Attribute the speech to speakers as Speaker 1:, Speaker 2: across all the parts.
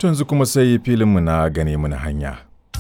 Speaker 1: yanzu kuma sai filinmu na gane mana hanya.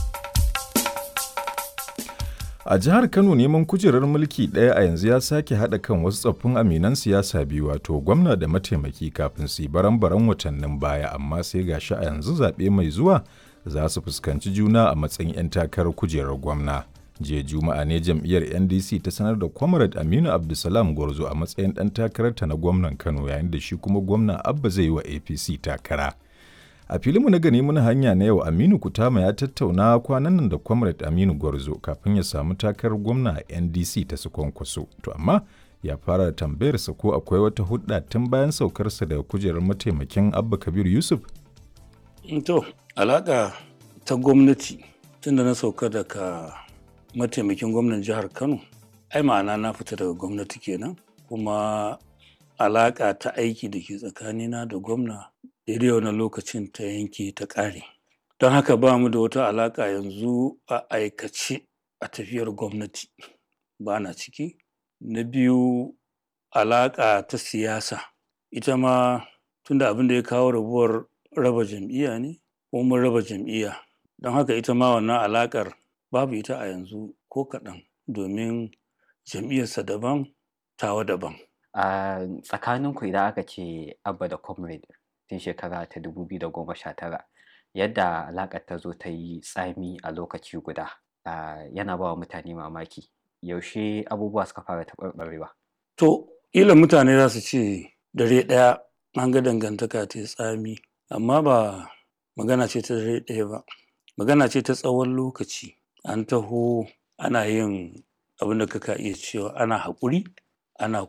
Speaker 1: A jihar Kano neman kujerar mulki ɗaya a yanzu ya sake haɗa kan wasu tsoffin aminan siyasa biyu wato gwamna da mataimaki kafin su yi baran-baran watannin baya amma sai gashi a yanzu zaɓe mai zuwa za su fuskanci juna a matsayin 'yan takarar kujerar gwamna. jiya juma'a ne jam'iyyar ndc ta sanar da comrade aminu abdulsalam gwarzo a matsayin ɗan takararta na gwamnan kano yayin da shi kuma gwamna abba zai yi wa apc takara a filinmu na gani muna hanya na yau aminu kutama ya tattauna kwanan nan da comrade aminu gwarzo kafin ya samu takarar gwamna a ndc ta su kwankwaso to amma ya fara da tambayarsa ko akwai wata hudda tun bayan saukarsa daga kujerar mataimakin abba kabir yusuf
Speaker 2: to alaka ta gwamnati tun da na sauka daga mataimakin gwamnan jihar kano ai ma'ana na fita daga gwamnati kenan kuma alaƙa ta aiki da ke tsakanina da gwamna daidai wani lokacin ta yanke ta ƙare don haka ba mu da wata alaƙa yanzu a aikace a tafiyar gwamnati ba na ciki na biyu alaƙa ta siyasa ita ma tunda abin da ya kawo rabuwar raba jam'iyya ne ko mun raba jam'iyya don haka ita ma wannan alaƙar babu ita a yanzu ko kaɗan domin jam'iyyarsa daban tawa daban.
Speaker 3: a tsakaninku idan aka ce abba da comrade tun shekara ta 2019 yadda alaƙar ta zo ta yi tsami a lokaci guda yana ba wa mutane mamaki yaushe abubuwa suka fara taɓarɓarewa.
Speaker 2: to ila mutane za su ce dare ɗaya an ga dangantaka ta tsami amma ba magana ce ta dare ɗaya ba magana ce ta tsawon lokaci an taho ana yin abin da kaka iya cewa ana haƙuri ana